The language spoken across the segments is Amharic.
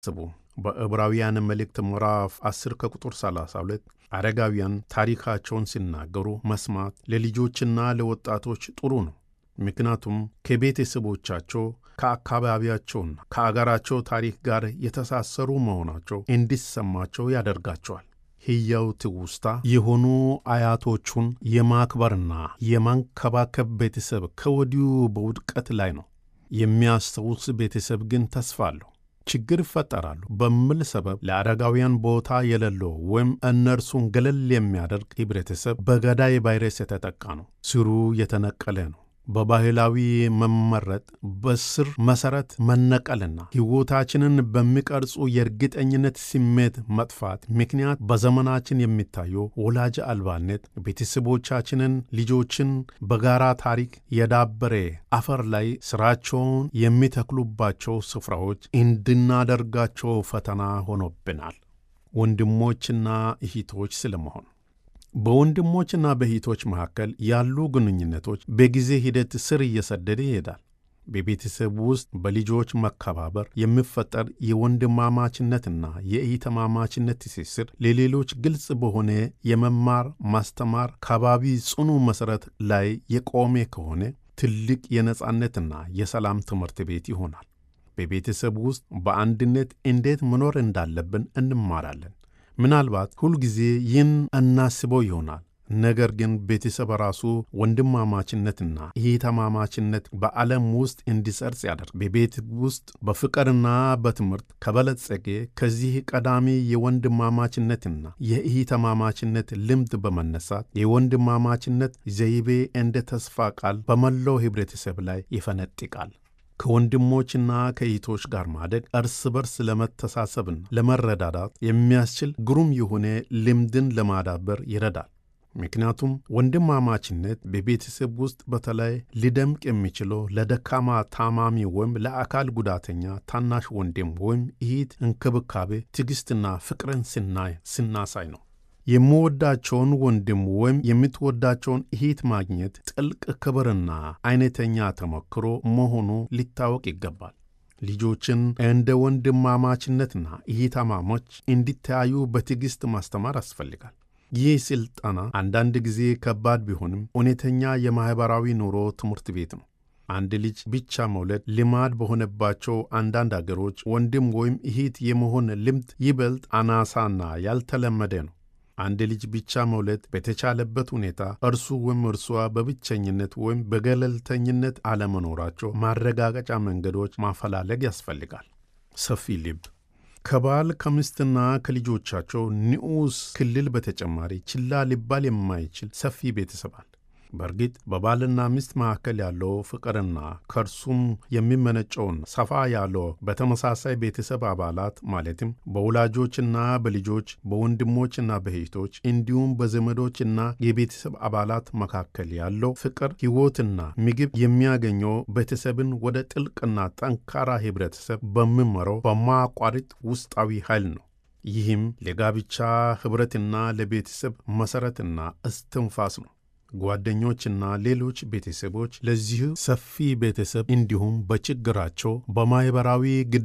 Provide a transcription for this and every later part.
ስቡ በዕብራውያን መልእክት ምዕራፍ 10 ከቁጥር 32 አረጋውያን ታሪካቸውን ሲናገሩ መስማት ለልጆችና ለወጣቶች ጥሩ ነው። ምክንያቱም ከቤተሰቦቻቸው ከአካባቢያቸውና ከአገራቸው ታሪክ ጋር የተሳሰሩ መሆናቸው እንዲሰማቸው ያደርጋቸዋል። ሕያው ትውስታ የሆኑ አያቶቹን የማክበርና የማንከባከብ ቤተሰብ ከወዲሁ በውድቀት ላይ ነው። የሚያስታውስ ቤተሰብ ግን ተስፋ አለው። ችግር ይፈጠራሉ በሚል ሰበብ ለአረጋውያን ቦታ የሌለው ወይም እነርሱን ገለል የሚያደርግ ህብረተሰብ በገዳይ ቫይረስ የተጠቃ ነው። ስሩ የተነቀለ ነው። በባህላዊ መመረጥ በስር መሰረት መነቀልና ሕይወታችንን በሚቀርጹ የእርግጠኝነት ስሜት መጥፋት ምክንያት በዘመናችን የሚታየው ወላጅ አልባነት ቤተሰቦቻችንን ልጆችን በጋራ ታሪክ የዳበረ አፈር ላይ ስራቸውን የሚተክሉባቸው ስፍራዎች እንድናደርጋቸው ፈተና ሆኖብናል። ወንድሞችና እህቶች ስለመሆን በወንድሞችና በእህቶች መካከል ያሉ ግንኙነቶች በጊዜ ሂደት ስር እየሰደደ ይሄዳል። በቤተሰብ ውስጥ በልጆች መከባበር የሚፈጠር የወንድማማችነትና የእህትማማችነት ትስስር ለሌሎች ግልጽ በሆነ የመማር ማስተማር ከባቢ ጽኑ መሠረት ላይ የቆመ ከሆነ ትልቅ የነጻነትና የሰላም ትምህርት ቤት ይሆናል። በቤተሰብ ውስጥ በአንድነት እንዴት መኖር እንዳለብን እንማራለን። ምናልባት ሁልጊዜ ይህን እናስበው ይሆናል። ነገር ግን ቤተሰብ ራሱ ወንድማማችነትና እህትማማችነት በዓለም ውስጥ እንዲሰርጽ ያደርግ። በቤት ውስጥ በፍቅርና በትምህርት ከበለጸገ ከዚህ ቀዳሚ የወንድማማችነትና የእህትማማችነት ልምድ በመነሳት የወንድማማችነት ዘይቤ እንደ ተስፋ ቃል በመላው ኅብረተሰብ ላይ ይፈነጥቃል። ከወንድሞችና ከእህቶች ጋር ማደግ እርስ በርስ ለመተሳሰብና ለመረዳዳት የሚያስችል ግሩም የሆነ ልምድን ለማዳበር ይረዳል። ምክንያቱም ወንድማማችነት በቤተሰብ ውስጥ በተለይ ሊደምቅ የሚችለው ለደካማ ታማሚ ወይም ለአካል ጉዳተኛ ታናሽ ወንድም ወይም እህት እንክብካቤ፣ ትዕግሥትና ፍቅርን ስናይ ስናሳይ ነው። የምወዳቸውን ወንድም ወይም የምትወዳቸውን እህት ማግኘት ጥልቅ ክብርና አይነተኛ ተሞክሮ መሆኑ ሊታወቅ ይገባል። ልጆችን እንደ ወንድማማችነትና እህትማማች እንዲተያዩ በትዕግሥት ማስተማር ያስፈልጋል። ይህ ሥልጠና አንዳንድ ጊዜ ከባድ ቢሆንም እውነተኛ የማኅበራዊ ኑሮ ትምህርት ቤት ነው። አንድ ልጅ ብቻ መውለድ ልማድ በሆነባቸው አንዳንድ አገሮች ወንድም ወይም እህት የመሆን ልምድ ይበልጥ አናሳና ያልተለመደ ነው። አንድ ልጅ ብቻ መውለድ በተቻለበት ሁኔታ እርሱ ወይም እርሷ በብቸኝነት ወይም በገለልተኝነት አለመኖራቸው ማረጋገጫ መንገዶች ማፈላለግ ያስፈልጋል። ሰፊ ልብ ከባል ከምስትና ከልጆቻቸው ንዑስ ክልል በተጨማሪ ችላ ሊባል የማይችል ሰፊ ቤተሰብ አለ። በእርግጥ በባልና ሚስት መካከል ያለው ፍቅርና ከእርሱም የሚመነጨውን ሰፋ ያለው በተመሳሳይ ቤተሰብ አባላት ማለትም በወላጆችና በልጆች በወንድሞችና በእህቶች እንዲሁም በዘመዶችና የቤተሰብ አባላት መካከል ያለው ፍቅር ሕይወትና ምግብ የሚያገኘው ቤተሰብን ወደ ጥልቅና ጠንካራ ኅብረተሰብ በሚመራው በማያቋርጥ ውስጣዊ ኃይል ነው። ይህም ለጋብቻ ኅብረትና ለቤተሰብ መሠረትና እስትንፋስ ነው። ጓደኞችና ሌሎች ቤተሰቦች ለዚህ ሰፊ ቤተሰብ እንዲሁም በችግራቸው በማኅበራዊ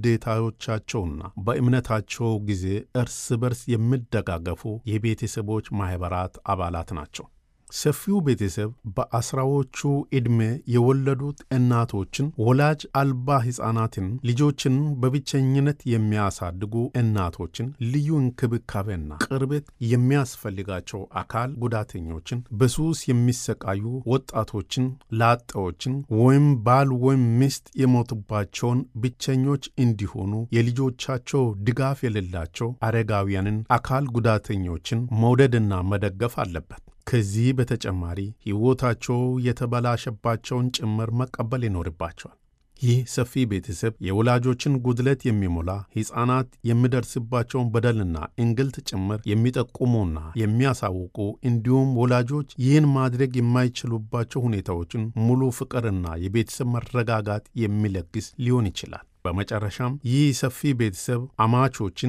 ግዴታዎቻቸውና በእምነታቸው ጊዜ እርስ በርስ የሚደጋገፉ የቤተሰቦች ማኅበራት አባላት ናቸው። ሰፊው ቤተሰብ በአስራዎቹ ዕድሜ የወለዱት እናቶችን፣ ወላጅ አልባ ሕፃናትን፣ ልጆችን በብቸኝነት የሚያሳድጉ እናቶችን፣ ልዩ እንክብካቤና ቅርበት የሚያስፈልጋቸው አካል ጉዳተኞችን፣ በሱስ የሚሰቃዩ ወጣቶችን፣ ላጤዎችን ወይም ባል ወይም ሚስት የሞቱባቸውን ብቸኞች እንዲሆኑ የልጆቻቸው ድጋፍ የሌላቸው አረጋውያንን፣ አካል ጉዳተኞችን መውደድና መደገፍ አለበት። ከዚህ በተጨማሪ ሕይወታቸው የተበላሸባቸውን ጭምር መቀበል ይኖርባቸዋል። ይህ ሰፊ ቤተሰብ የወላጆችን ጉድለት የሚሞላ ሕፃናት የሚደርስባቸውን በደልና እንግልት ጭምር የሚጠቁሙና የሚያሳውቁ እንዲሁም ወላጆች ይህን ማድረግ የማይችሉባቸው ሁኔታዎችን ሙሉ ፍቅርና የቤተሰብ መረጋጋት የሚለግስ ሊሆን ይችላል። በመጨረሻም ይህ ሰፊ ቤተሰብ አማቾችን፣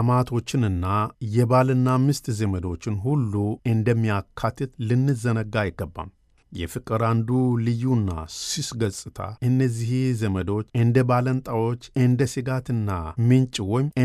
አማቶችንና የባልና ሚስት ዘመዶችን ሁሉ እንደሚያካትት ልንዘነጋ አይገባም። የፍቅር አንዱ ልዩና ስስ ገጽታ እነዚህ ዘመዶች እንደ ባለንጣዎች፣ እንደ ስጋትና ምንጭ ወይም